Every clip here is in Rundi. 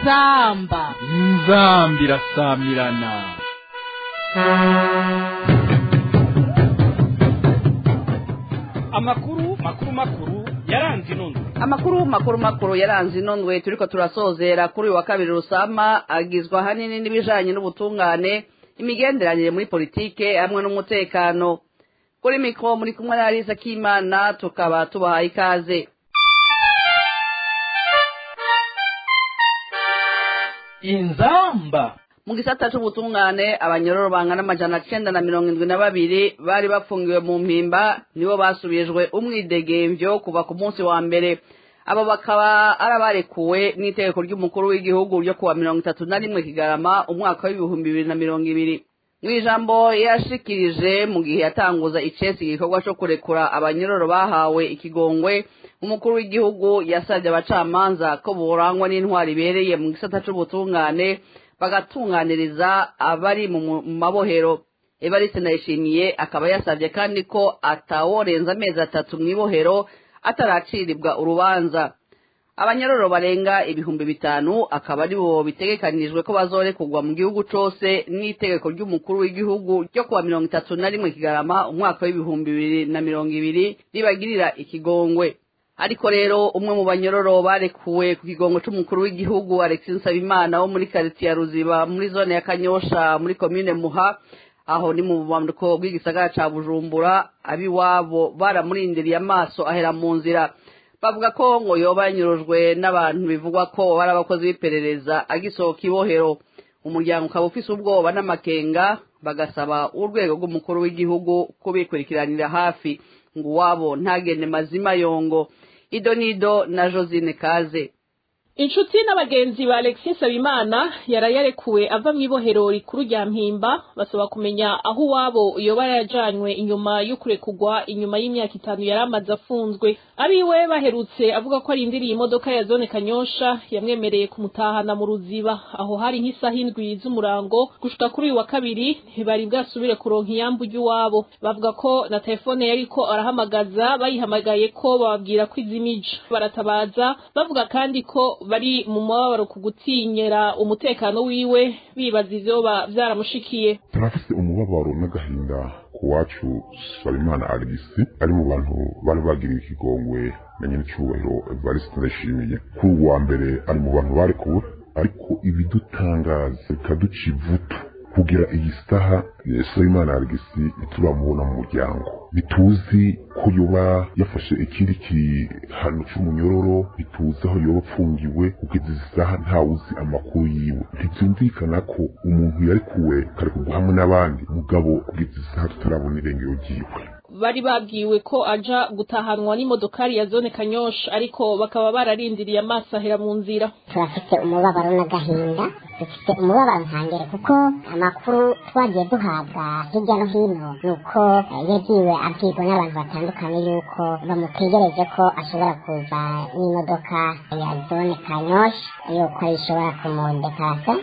inzamba inzamba irasamirana amakuru makuru makuru yaranze inondo amakuru makuru makuru yaranze inondwe turiko turasozera kuri uyu wa kabiri rusama agizwe ahanini n'ibijanye n'ubutungane imigenderanire muri politike hamwe n'umutekano kuri mikro muri kumwe na Alisa Kimana tukaba tubahaye ikaze inzamba mu gisata c'ubutungane abanyororo bangana amajana cenda na mirongo indwi na babiri bari bafungiwe mu mpimba nibo basubijwe umwidegemvyo kuva ku munsi wa mbere abo bakaba ari abarekuwe n'itegeko ry'umukuru w'igihugu ryo kuwa mirongo itatu na rimwe kigarama umwaka w'ibihumbi bibiri na mirongo ibiri mu ijambo yashikirije mu gihe yatanguza icesi igikorwa co kurekura abanyororo bahawe ikigongwe umukuru w'igihugu yasabye abacamanza ko borangwa n'intwari ibereye mu gisata c'ubutungane bagatunganiriza abari mu mabohero evariste ndayishimiye akaba yasabye kandi ko ataworenza amezi atatu mu ibohero ataracirirwa urubanza abanyororo barenga ibihumbi bitanu akaba ari bo bitegekanijwe ko bazorekurwa mu gihugu cose n'itegeko ry'umukuru w'igihugu ryo kuwa mirongo itatu na rimwe kigarama umwaka w'ibihumbi bibiri na mirongo ibiri ribagirira ikigongwe ariko rero umwe mu banyororo barekuwe ku kigongo c'umukuru w'igihugu Alexis Nsabimana wo muri quartier ya Ruziba muri zone ya Kanyosha muri commune Muha aho ni mu bumanuko bw'igisagara ca Bujumbura abiwabo baramurindiriye amaso ahera mu nzira bavuga ko ngo yoba yanyurujwe n'abantu bivugwa ko bari abakozi b'iperereza agisohoka ibohero umuryango ukaba ufise ubwoba n'amakenga bagasaba urwego rw'umukuru w'igihugu kubikurikiranira hafi ngo uwabo ntagende mazima yongo ido nido na josine kaze inshuti n'abagenzi ba alexis habimana yarayarekuwe ava mu ibohero rikuru rya mpimba basaba kumenya aho uwabo yoba yarajanywe inyuma yo kurekugwa inyuma y'imyaka itanu yari amaze afunzwe abiwe baherutse avuga ko arindiriye imodoka ya zone kanyosha yamwemereye kumutahana mu ruziba aho hari nk'isaha indwi z'umurango gushika kuri uyu wa kabiri ntibari bwasubire kuronka iyambu ry'iwabo bavuga ko na telefone yariko arahamagaza bayihamagaye ko bababwira ko izimije baratabaza bavuga kandi ko bari mu mababaro ku gutinyera umutekano wiwe bibaza ivyoba vyaramushikiye turafise umubabaro n'agahinda ku wacu Sabimana Alexis ari mu bantu bari bagiriwe ikigongwe na nyenicubahiro Evariste Ndayishimiye kuri uwa mbere ari mu bantu barekuwe ariko ibidutangaza bikaduca ivutu kugira iyi saha Sabimana Alexis ntituramubona mu muryango ntituzi ko yoba yafashe ikindi gihano c'umunyororo ntituzi aho yoba apfungiwe kugeza izi saha ntawuzi amakuru yiwe ntivyumvikana ko umuntu yarekuwe karekurwa hamwe n'abandi mugabo kugeza izi saha tutarabona irengero ryiwe bari babwiwe ko aja gutahanwa n'imodokari ya zone kanyosha ariko bakaba bararindiriye amaso ahera mu nzira turafite umubabaro n'agahinda dufite umubabaro ntangere kuko amakuru twagiye duhabwa hirya no hino ni uko yagiwe abwirwa n'abantu batandukanye yuko bamutegereje ko ashobora kuza n'imodoka ya zone kanyosha yuko ishobora kumundekasa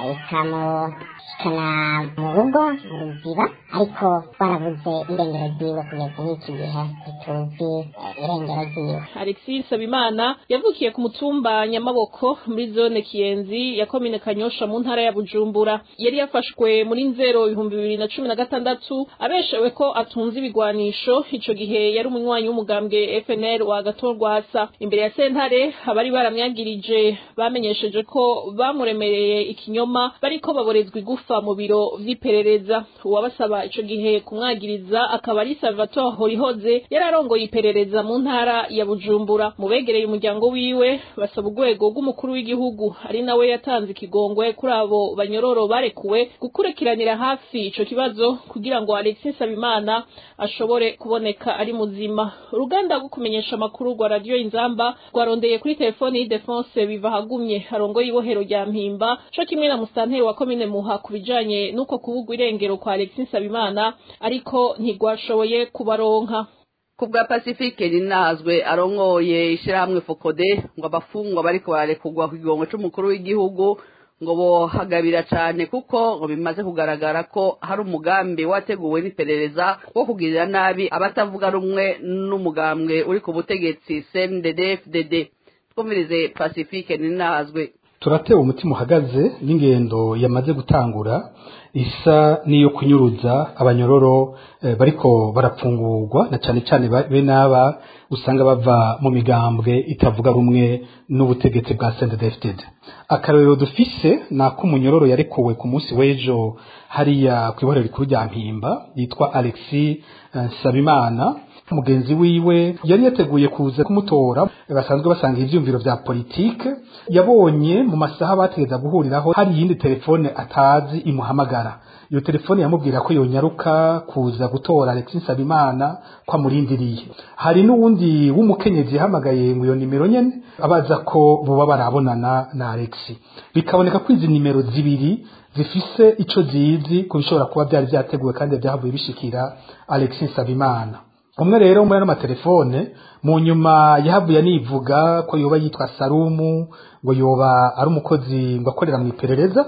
ikamushikana mu rugo mu ruziba ariko twarabuze irengero ryiwe kugeza n'iki gihe ntituzi irengero ryiwe alexis habimana yavukiye ku mutumba nyamaboko muri zone kiyenzi ya komine kanyosha mu ntara ya bujumbura yari yafashwe muri nzero ibihumbi bibiri na cumi na gatandatu abeshewe ko atunze ibigwanisho ico gihe yari umunywanyi w'umugambwe fnl wa gatorwasa imbere ya sentare abari baramwagirije bamenyesheje ko bamuremereye ikinyoma bariko baborezwa igufa mu biro vy'iperereza uwabasaba ico gihe kumwagiriza akaba ari salvatore horihoze yari arongoye iperereza mu ntara ya bujumbura mu begereye umuryango wiwe basaba urwego rw'umukuru w'igihugu ari nawe yatanze ikigongwe kuri abo banyororo barekuwe gukurikiranira hafi ico kibazo kugira ngo alexis habimana ashobore kuboneka ari muzima uruganda rwo kumenyesha amakuru rwa radiyo inzamba rwarondeye kuri telefoni y'idefense biva hagumye arongoye ibohero rya mpimba co kimwe na musitanteri wa komine muha ku bijanye n'uko kubugwa irengero kwa alexis habimana ariko ntigwashoboye kubaronka ku bwa pacifique rinazwe arongoye ishyirahamwe fokode ngo abafungwa bariko bararekurwa ku kigongo c'umukuru w'igihugu ngo bohagabira cane kuko ngo bimaze kugaragara ko hari umugambi wateguwe n'iperereza wo kugirira nabi abatavuga rumwe n'umugambwe uri ku butegetsi CNDD-FDD twumvirize pacifique ninazwe turatewe umutima uhagaze n'ingendo yamaze gutangura isa n'iyo kunyuruza abanyororo eh, bariko barapfungurwa na cyane cyane ba- be n'aba usanga bava mu migambwe itavuga rumwe n'ubutegetsi bwa CNDD-FDD akarorero dufise ni ak'umunyororo yarekuwe ku munsi w'ejo hariya ku iborero rikuru rya mpimba yitwa alexis eh, nsabimana mugenzi wiwe yari yateguye kuza kumutora basanzwe basanga ivyumviro vya politike yabonye mu masaha bategeza guhuriraho hari iyindi telefone atazi imuhamagara iyo telefone yamubwira ko yonyaruka kuza gutora Alexis Nsabimana ko amurindiriye hari n'uwundi w'umukenyezi yahamagaye ngo iyo nimero nyene abaza ko boba barabonana na Alexis bikaboneka ko izi nimero zibiri zifise ico zizi ku bishobora kuba byari vyateguwe kandi vyahavuye bishikira Alexis Nsabimana umwe rero muri ano matelefone mu nyuma yahavuye anivuga ko yoba yitwa Sarumu ngo yoba ari umukozi ngo akorera mu iperereza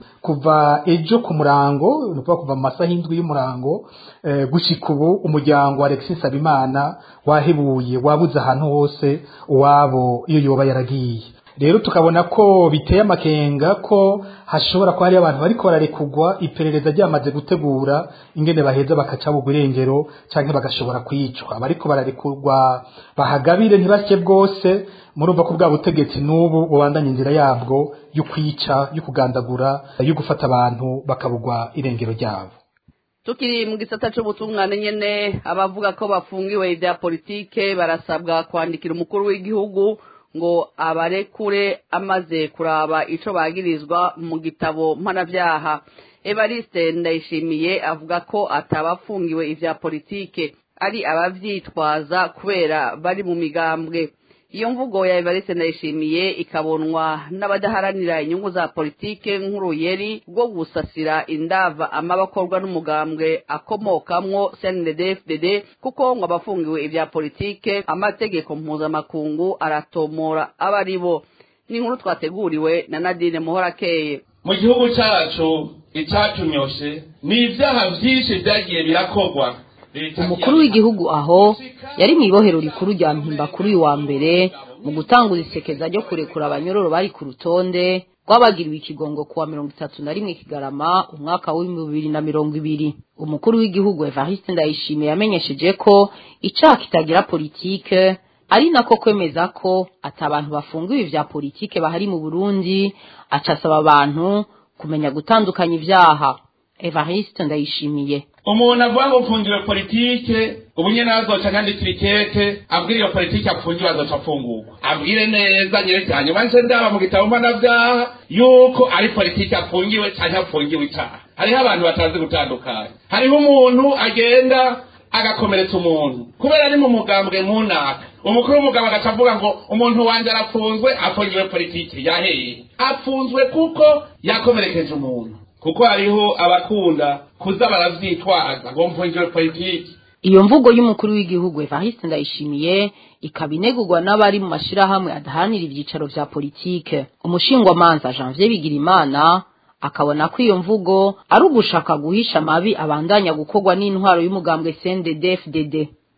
kuva ejo ku murango ni ukuvuga kuva mu masaha y'indwi y'umurango eh, gushika ubu umuryango wa Alexis Nsabimana wahebuye wabuze ahantu hose uwabo iyo yoba yaragiye rero tukabona ko biteye amakenga ko hashobora kuba hari abantu bariko bararekugwa iperereza ryamaze gutegura ingene baheza bakaca bugwa irengero canke bagashobora kwicwa abariko bararekurwa bahagabire ntibasye bwose murumva ko bwa butegetsi n'ubu bubandanya inzira yabwo yo kwica yo kugandagura yo gufata abantu bakabugwa irengero ryabo tukiri mu gisata c'ubutungane nyene abavuga ko bafungiwe ibya politike barasabwa kwandikira umukuru w'igihugu ngo abarekure amaze kuraba ico bagirizwa mu gitabo mpanavyaha evariste ndayishimiye avuga ko atabafungiwe ivya politike ari abavyitwaza kubera bari mu migambwe iyo mvugo ya evariste ndayishimiye ikabonwa n'abadaharanira inyungu za politike nk'uruyeri rwo gusasira indava amabakorwa n'umugambwe akomokamwo cndd kuko ngo abafungiwe ibya politike amategeko mpuzamakungu aratomora aba ari bo ni inkuru twateguriwe na nadine muhorakeye mu gihugu cyacu icyatunyoshe ni ibyaha byinshi byagiye birakorwa umukuru w'igihugu aho yari mu ibohero rikuru rya mpimba kuri uyu wa mbere mu gutanguza isekeza ryo kurekura abanyororo bari ku rutonde rwabagiriwe ikigongo kuwa mirongo itatu na rimwe kigarama umwaka w'ibihumbi bibiri na mirongo ibiri umukuru w'igihugu evariste ndayishimiye yamenyesheje ko icaha kitagira politike ari nako kwemeza ko ati abantu bafungiwe ivya politike bahari mu burundi acasaba abantu kumenya gutandukanya ivyaha evariste ndayishimiye umuntu avuga ngo mfungiwe politike ubu nyine azoca nkandikira ikete abwira iyo politike apfungiwe azoca afungurwa abwire neza nyereke hanyuma nse ndaba mu gitabo mpanavyaha yuko ari politike apfungiwe canke apfungiwe icaha hariho abantu batazi gutandukanya hariho umuntu agenda agakomeretsa umuntu kubera ari mu mugambwe munaka umukuru w'umugabo agaca avuga ngo umuntu wanje arafunzwe afungiwe politike yaheye apfunzwe kuko yakomerekeje umuntu kuko hariho abakunda kuza baravyitwaza ngo mfungiwe politiki iyo mvugo y'umukuru w'igihugu evariste ndayishimiye ikaba inegurwa n'abari mu mashirahamwe adaharanira ivyicaro vya politike umushingwamanza janvier bigirimana akabona ko iyo mvugo ari ugushaka guhisha amabi abandanya gukorwa n'intwaro y'umugambwe cndd fdd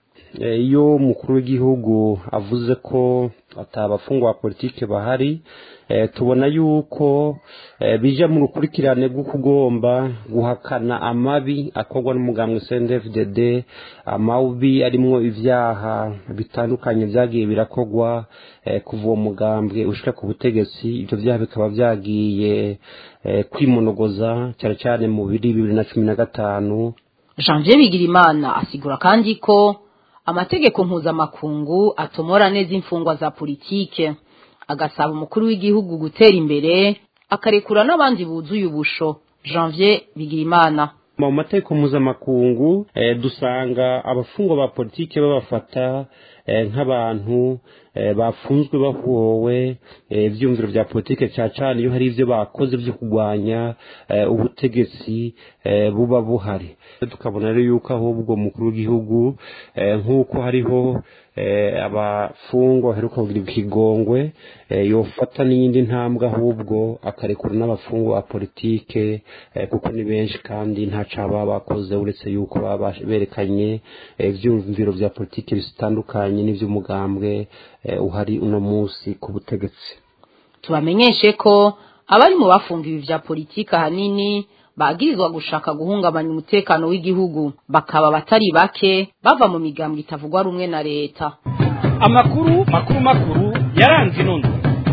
iyo umukuru w'igihugu avuze ko atabafungwa ba politike bahari tubona yuko bija mu rukurikirane rwo kugomba guhakana amabi akorwa n'umugambwe CNDD-FDD amabi arimwo ivyaha bitandukanye vyagiye birakorwa kuva uwo mugambwe ushika ku butegetsi ivyo vyaha bikaba vyagiye kwimonogoza cyane cyane mu biri bibiri na cumi na gatanu janvier bigirimana asigura kandi ko amategeko mpuzamakungu atomora neza imfungwa za politike agasaba umukuru w'igihugu gutera imbere akarekura n'abandi buzuye ubusho janvier bigirimana mu mategeko mpuzamakungu dusanga abafungwa ba politike babafata nk'abantu bafunzwe bahowe ibyumviro bya politike cyane cyane iyo hari ibyo bakoze byo kurwanya ubutegetsi buba buhari tukabona rero yuko ahubwo umukuru w'igihugu nk'uko hariho abafungwa baheruka kugira ikigongwe yofata n'iyindi ntambwe ahubwo akarekura n'abafungwa ba politike kuko ni benshi kandi nta caba bakoze uretse yuko baba berekanye ibyumviro bya politike bitandukanye n'iby'umugambwe uhari uno munsi ku butegetsi tubamenyeshe ko abari mu bafungiwe vya politiki ahanini bagirizwa gushaka guhungabanya umutekano w'igihugu bakaba batari bake bava mu migambwe itavugwa rumwe na leta amakuru makuru makuru yaranze inondo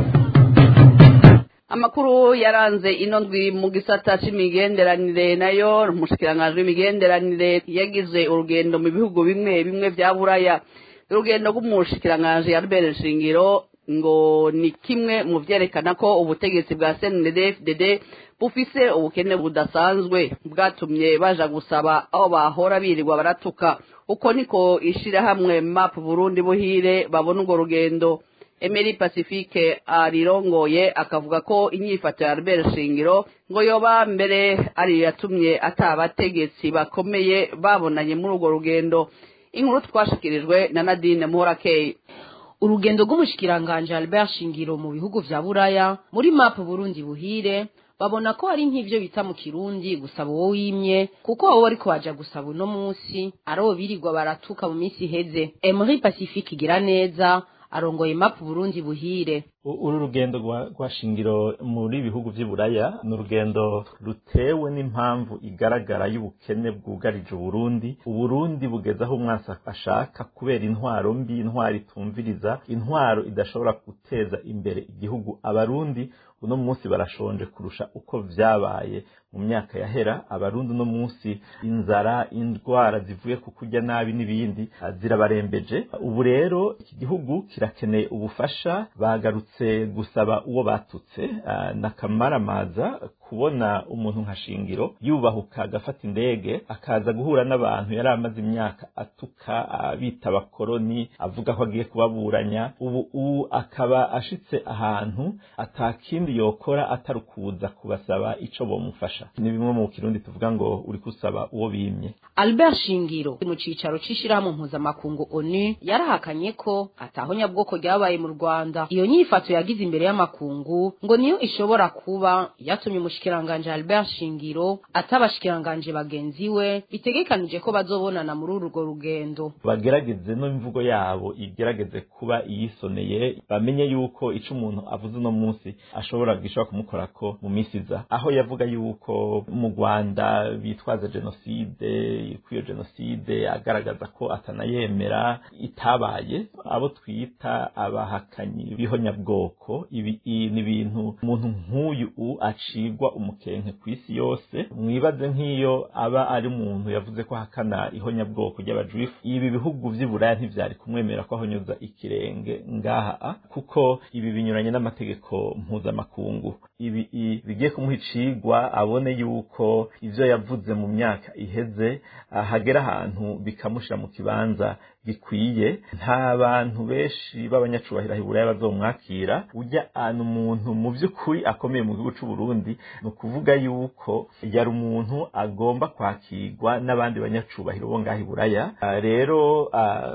amakuru yaranze ino ndwi mu gisata c'imigenderanire nayo umushikiranganji w'imigenderanire yagize urugendo mu bihugu bimwe bimwe vya buraya urugendo rw'umushikiranganji Albert Shingiro ngo ni kimwe mu vyerekana ko ubutegetsi bwa CNDD-FDD bufise ubukene budasanzwe bwatumye baja gusaba aho bahora birirwa baratuka uko niko ishirahamwe map Burundi buhire babona urwo rugendo Emery Pacifique arirongoye akavuga ko inyifato ya Albert Shingiro ngo yoba mbere ari yatumye atabategetsi bakomeye babonanye muri urwo rugendo inkuru twashikirijwe na Nadine Muhorakeye urugendo rw'umushikiranganje Albert Shingiro mu bihugu vya Buraya muri map Burundi buhire babona ko ari nk'ivyo bita mu kirundi gusaba uwo wimye kuko wowe ariko baja gusaba uno musi aro birirwa baratuka mu misi iheze Emery Pacifique igira neza arongoye map Burundi buhire uru rugendo rwa shingiro muri bihugu vy'iburaya ni urugendo rutewe n'impamvu igaragara y'ubukene bwugarije uburundi uburundi bugeze aho umwasi ashaka kubera intwaro mbi intwaro itumviriza intwaro idashobora guteza imbere igihugu abarundi uno munsi barashonje kurusha uko vyabaye mu myaka yahera abarundi uno munsi inzara indwara zivuye ku kurya nabi n'ibindi zirabarembeje ubu rero iki gihugu kirakeneye ubufasha bagarutse gusaba uwo batutse nakamaramaza kubona umuntu nka shingiro yubahuka agafata indege akaza guhura n'abantu yari amaze imyaka atuka abita abakoroni avuga ko agiye kubaburanya ubu ubu akaba ashitse ahantu atakindi yokora atari ukuza kubasaba ico bomufasha ni bimwe mu kirundi tuvuga ngo uri kusaba uwo bimye Albert Shingiro mu cicaro c'ishirahamwe mpuzamakungu ONU yarahakanye ko ataho nyabwoko ryabaye mu Rwanda iyo nyifato yagize imbere y'amakungu ngo niyo ishobora kuba yatumye umushikiranganje Albert Shingiro atabashikiranganje bagenzi we bitegekanije ko bazobonana muri urwo rugendo bagerageze no imvugo yabo igerageze kuba iyisoneye bamenye yuko ico umuntu avuze uno munsi ashobora gishobora kumukorako mu misi iza aho yavuga yuko mu Rwanda bitwaza jenoside kwiyo jenoside agaragaza ko atanayemera itabaye abo twita abahakanyi b'ihonyabwoko ibi ni ibintu umuntu nk'uyu acigwa umukenke ku isi yose mwibaze nk'iyo aba ari umuntu yavuze ko ahakana ihonyabwoko ry'abajuifu ibi bihugu vy'iburaya ntivyari kumwemera ko ahonyoza ikirenge ngaha kuko ibi binyuranye n'amategeko mpuzamakungu ibi bigiye kumuha icigwa abone yuko ivyo yavuze mu myaka iheze hagera ahantu bikamushira mu kibanza gikwiye nta bantu benshi b'abanyacubahiro hiburaya bazomwakira ujya ahantu umuntu mu by'ukuri akomeye mu gihugu c'u Burundi ni ukuvuga yuko yari umuntu agomba kwakirwa n'abandi banyacubahiro bo ngaho iburaya rero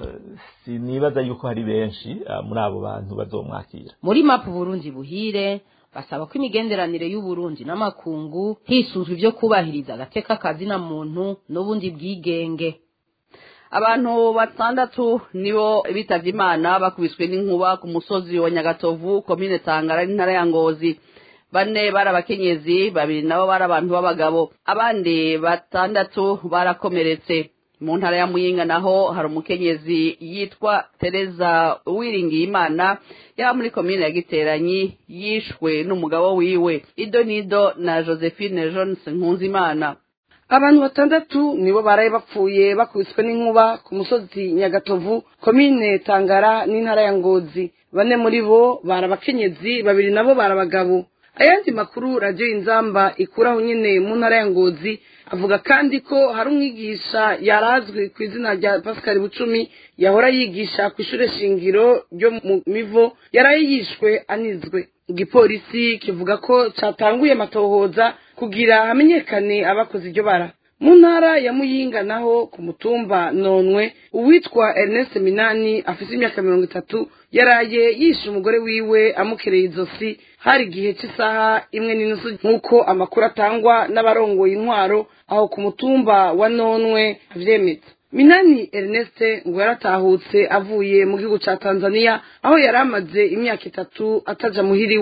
sinibaza yuko hari benshi muri abo bantu bazomwakira muri mapu Burundi buhire basaba ko imigenderanire y'uburundi n'amakungu hisunzwe ibyo kubahiriza agateka kazina muntu n'ubundi bwigenge abantu batandatu nibo bitavye imana bakubiswe n'inkuba ku musozi wa nyagatovu komine tangara n'intara ya ngozi bane bari abakenyezi babiri nabo bari abantu b'abagabo abandi batandatu barakomeretse mu ntara ya muyinga naho hari umukenyezi yitwa tereza uwiringiye imana yaba muri komine ya giteranyi yishwe n'umugabo wiwe ido nido na josephine jones nkunzimana abantu batandatu nibo baraye bapfuye bakubiswe n'inkuba ku musozi nyagatovu komine tangara n'intara ya ngozi bane muri bo bari abakenyezi babiri nabo bari abagabo ayandi makuru radiyo inzamba ikuraho nyine mu ntara ya ngozi avuga kandi ko hari umwigisha yarazwi ku izina rya pascal bucumi yahora yigisha ku ishuri shingiro ryo mu mivo yaraye yishwe anizwe igipolisi kivuga ko cyatanguye amatohoza kugira hamenyekane abakoze iryo bara mu ntara ya muyinga naho ku mutumba nonwe uwitwa ernest minani afite imyaka mirongo itatu yaraye yishe umugore wiwe amukereye izosi hari igihe cy'isaha imwe n'inusu nk'uko amakuru atangwa n'abarongoye intwaro aho ku mutumba wa nonwe avyemeza minani ernest ngo yaratahutse avuye mu gihugu ca tanzania aho yari amaze imyaka itatu ataja muhiriwe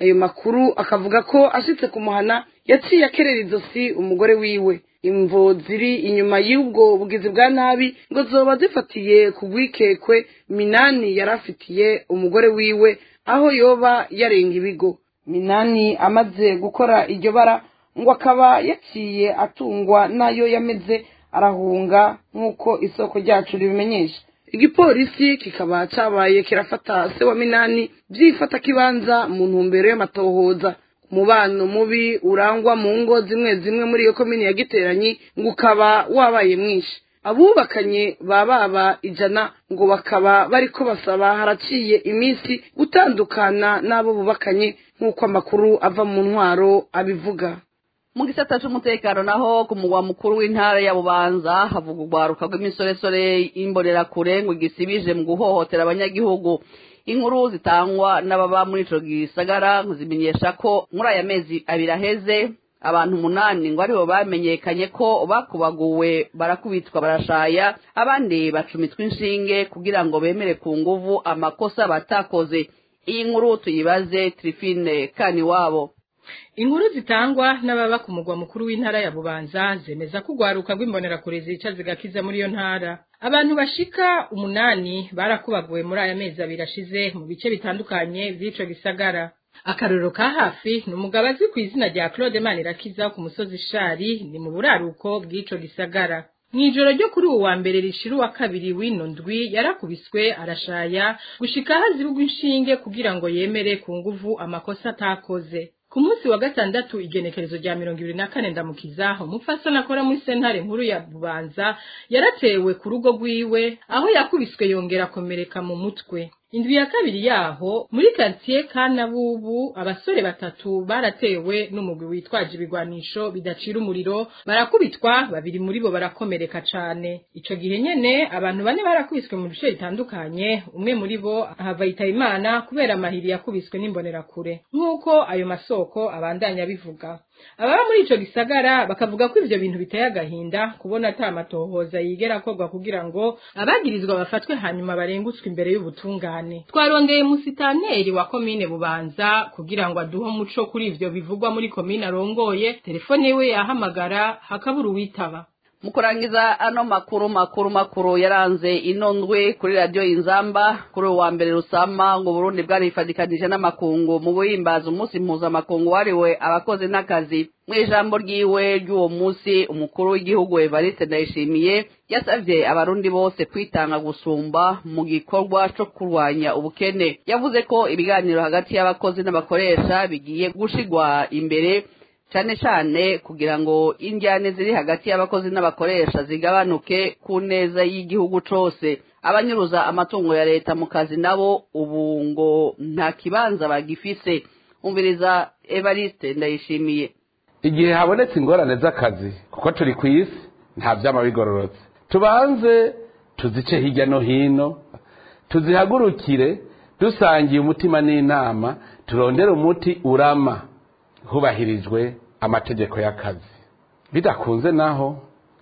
ayo makuru akavuga ko ashitse kumuhana yaciye akerera izosi umugore wiwe imvo ziri inyuma y'ubwo bugizi bwa nabi ngo zoba zifatiye ku rwikekwe minani yari afitiye umugore wiwe aho yoba yarenga ibigo minani amaze gukora iryo bara ngo akaba yaciye atungwa n'ayo yameze arahunga nk'uko isoko ryacu ribimenyesha igipolisi kikaba cabaye kirafata se wa minani byifata kibanza mu ntumbero y'amatohoza umubano mubi urangwa mu ngo zimwe zimwe muri iyo komini ya giteranyi ngo ukaba wabaye mwinshi abubakanye ba baba ijana ngo bakaba bariko basaba haraciye iminsi gutandukana n'abo bubakanye nk'uko amakuru ava mu ntwaro abivuga mu gisata c'umutekano naho ku mugwa mukuru w'intara ya bubanza havuga urwaruka rw'imisoresore y'imbonerakure ngo igisibije mu guhohotera abanyagihugu inkuru zitangwa n'ababa muri ico gisagara zimenyesha ko muri aya mezi abiri aheze abantu umunani ngo aribo bamenyekanye ko bakubaguwe barakubitwa barashaya abandi bacumitwa inshinge kugira ngo bemere ku nguvu amakosa batakoze iyi nkuru tuyibaze trifine kani wabo inkuru zitangwa n'ababa ku mugwa mukuru w'intara ya bubanza zemeza ko urwaruka rw'imbonerakure zica zigakiza muri iyo ntara abantu bashika umunani barakubaguwe muri aya mezi abiri ashize mu bice bitandukanye by'ico gisagara akarorero ka hafi ni umugabo azwi ku izina rya claude manirakiza ku musozi shari ni mu buraruko bw'ico gisagara mw'ijoro ryo kuri uwo wa mbere rishira uwa kabiri w'ino ndwi yarakubiswe arashaya gushika aho azibugwa inshinge kugira ngo yemere ku nguvu amakosa atakoze ku munsi wa gatandatu igenekerezo rya mirongo ibiri na kane ndamukiza umupfasoni akora muri sentare nkuru ya bubanza yaratewe ku rugo rwiwe aho yakubiswe yongera akomereka mu mutwe indwi ya kabiri yaho muri karitsiye kanabubu abasore batatu baratewe n'umugwi witwaje ibigwanisho bidacira umuriro barakubitwa babiri muri bo barakomereka cane ico gihe nyene abantu bane barakubiswe mu bice bitandukanye umwe muri bo ahava yitaba imana kubera amahiri yakubiswe n'imbonerakure nk'uko ayo masoko abandanya bivuga ababa muri ico gisagara bakavuga ko ivyo bintu biteye agahinda kubona ata amatohoza yigera akorwa kugira ngo abagirizwa bafatwe hanyuma barengutswe imbere y'ubutungane twarongeye musitaneri wa komine bubanza kugira ngo aduhe umuco kuri ivyo bivugwa muri komine arongoye telefone yiwe yahamagara hakabura uwitaba mu kurangiza ano makuru makuru makuru yaranze ino ndwi kuri radiyo inzamba kuri uwa mbere rusama ngo burundi bwarifadikanije n'amakungu mu guhimbaza umunsi mpuzamakungu wariwe abakozi n'akazi mu ijambo ryiwe ry'uwo munsi umukuru w'igihugu evariste ndayishimiye yasabye abarundi bose kwitanga gusumba mu gikorwa co kurwanya ubukene yavuze ko ibiganiro hagati y'abakozi n'abakoresha bigiye gushigwa imbere cyane cyane kugira ngo injyane ziri hagati y'abakozi n'abakoresha zigabanuke ku neza y'igihugu cose abanyuruza amatungo ya leta mu kazi nabo ubu ngo nta kibanza bagifise umviriza evariste ndayishimiye igihe habonetse ingorane z'akazi kuko turi ku isi nta byama bigororotse tubanze tuzice hirya no hino tuzihagurukire dusangiye umutima n'inama turondere umuti urama hubahirijwe amategeko y'akazi bidakunze naho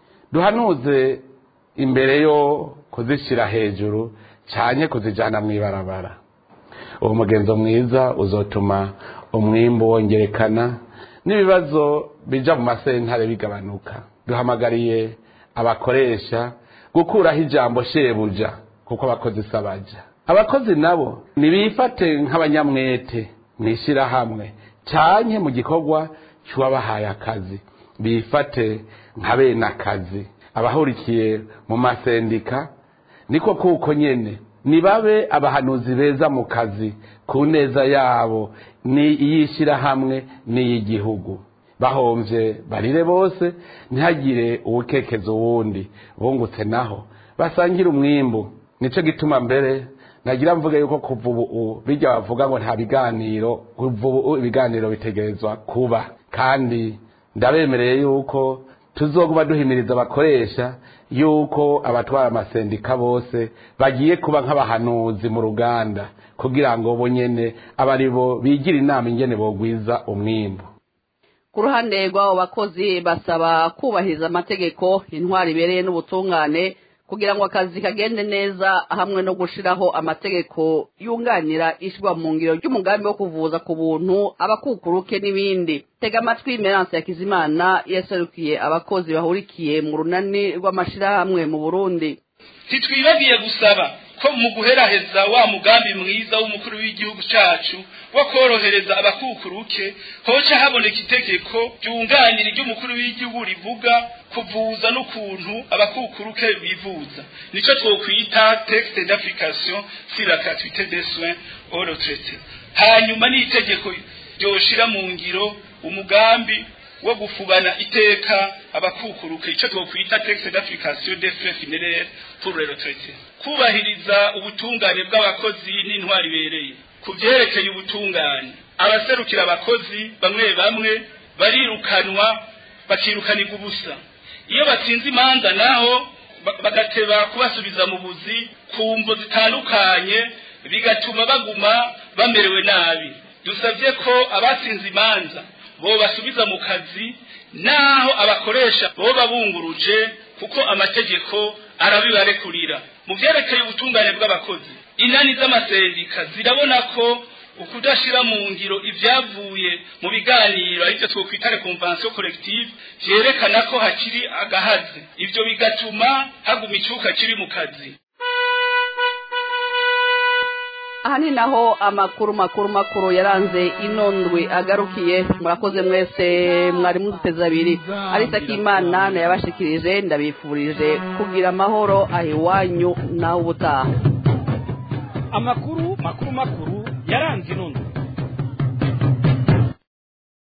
duhanuze imbere yo kuzishyira hejuru cyane kuzijyana mu ibarabara uwo mugenzo mwiza uzotuma umwimbu wongerekana n'ibibazo bija mu masentare bigabanuka duhamagariye abakoresha gukuraho ijambo shebuja kuko abakozi sabaja abakozi nabo nibifate nk'abanyamwete mwishyirahamwe cyane mu gikorwa cy'uwabahaye akazi bifate nka bene akazi abahurikiye mu masendika niko kuko nyene nibabe abahanuzi beza mu kazi ku neza yabo ni iyishyirahamwe n'iy'igihugu bahomvye barire bose ntihagire uwukekeza uwundi bungutse naho basangire umwimbu nico gituma mbere nagira mvuge yuko kuva ubu bijya bavuga ngo nta biganiro kuva ubu ibiganiro bitegerezwa kuba kandi ndabemereye yuko tuzoguma duhimiriza abakoresha yuko abatwara amasendika bose bagiye kuba nk'abahanuzi mu ruganda kugira ngo bo nyene aba ari bo bigira inama ingene bogwiza umwimbu ku ruhande rw'abo bakozi basaba kubahiriza amategeko intwari ibereye n'ubutungane kugira ngo akazi kagende neza hamwe no gushiraho amategeko yunganira ishyirwa mu ngiro ry'umugambi wo kuvuza ku buntu abakukuruke n'ibindi tega amatwi meranse ya kizimana yaserukiye abakozi bahurikiye mu runani rw'amashirahamwe mu burundi ntitwibagiye gusaba ko mu guheraheza wa mugambi mwiza w'umukuru w'igihugu cyacu wo korohereza abakukuruke hoca haboneka itegeko ryunganira iry'umukuru w'igihugu rivuga kuvuza n'ukuntu abakukuruke bivuza nicyo twokwita texte d'application sur la gratuité des soins au retraité hanyuma n'itegeko ryoshira mu ngiro umugambi wo gufubana iteka abakukuruke icyo twokwita texte d'application des frais funéraires pour les retraités kubahiriza ubutungane bw'abakozi n'intwari ibereye ku byerekeye ubutungane abaserukira abakozi bamwe bamwe barirukanwa bakirukanirwa ubusa iyo batsinze imanza naho bagateba kubasubiza mu buzi ku mvo zitandukanye bigatuma baguma bamerewe nabi dusabye ko abatsinze imanza bo basubiza mu kazi naho abakoresha bo babunguruje kuko amategeko arabibarekurira mu byerekeye ubutungane bw'abakozi inani z'amasendika zirabona ko ukudashira mu ngiro ibyavuye mu biganiro aribyo twokwita convention collective vyerekana ko hakiri agahazi ivyo bigatuma haguma icuka kiri mu kazi aha ni naho amakuru makuru makuru yaranze inondwe agarukiye murakoze mwese mwari muduteze abiri arisa k'imana nayabashikirije ndabifurije kugira amahoro aho iwanyu naho ubutaha amakuru makuru makuru yaranze inondwe